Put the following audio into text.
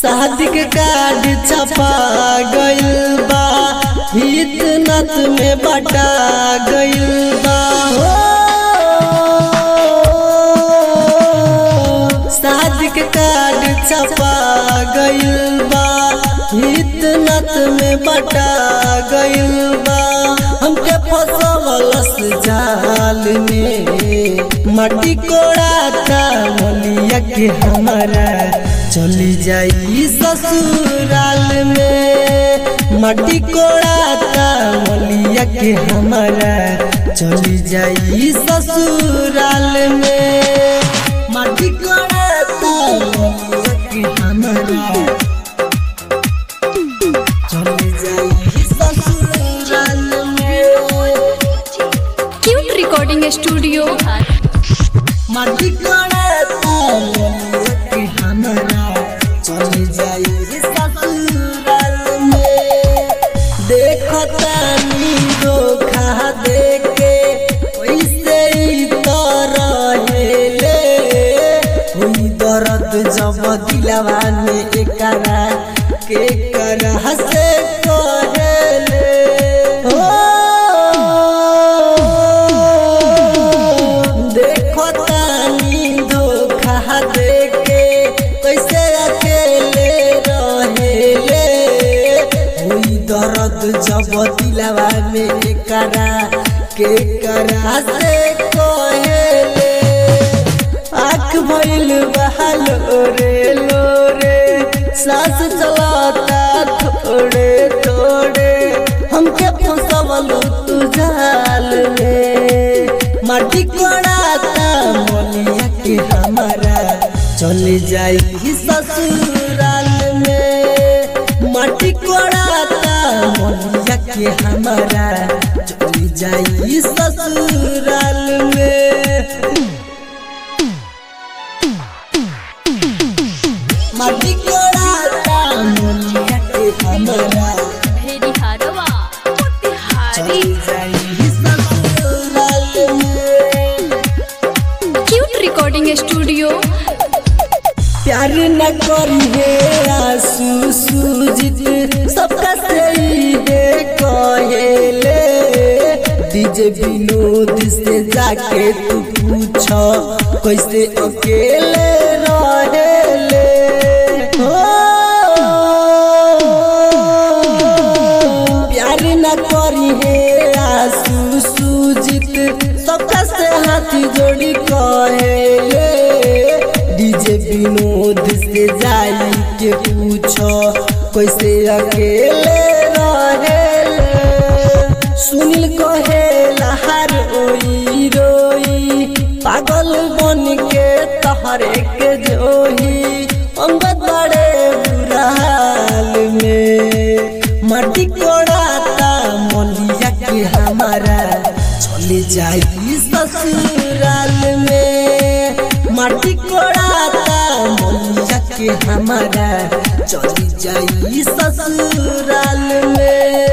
शादी के कार्ड छपा गइल बा हित नत में बटा गइल बा हो शादी के कार्ड छपा गइल बा हित नत में बटा गइल बा हमके फसवलस जाल में माटी कोड़ाता मलिया के हमारा चली जाई ससुराल में माटी कोड़ाता मलिया के हमारा चली जाई ससुराल में माटी कोड़ाता मलिया के हमारा चली जाई ससुराल में क्यूट रिकॉर्डिंग स्टूडियो माटी कोड़ाता मलिया के हमारा चली जाई ससुराल में देखतानी धोखा देके वैसे ही तो रहेले हुई दर्द जब दिलवा में एकरा के करह से कहेले हो देखो तानी धोखा देके कैसे अकेले रहेले हुई दर्द जब दिलवा में एकरा के करा से कहेले आँख भइल बहाल रे लोरे सांस चलाता थोड़े थोड़े हमके फंसवलू तू जाल में माटी कोड़ाता मोलिया के हमारा चली जाई ससुराल में माटी कोड़ाता मोलिया के हमारा चली जाई ससुराल में माटी कोड़ाता मोलिया के हमारा भेरी हारवा मोतिहारी चली जाई ससुराल में क्यूट रिकॉर्डिंग स्टूडियो प्यार न करिए आंसू सूजित सबका सही है कहेले डीजे विनोद से जाके तू पूछ कैसे अकेले रहेले हो प्यार न करिए आंसू सूजित सबका से हाथी जोड़ी कहेले डीजे विनोद से जाई के पूछो कैसे अकेले रहेले सुनील कहेला हर ओई रोई पागल बन के तहरे के जोही अंगद बड़े बुरा हाल में माटी कोड़ाता मोलिया के हमारा चले जाई ससुराल में माटी कोड़ाता मोलिया के हमारा चली जाई ससुराल में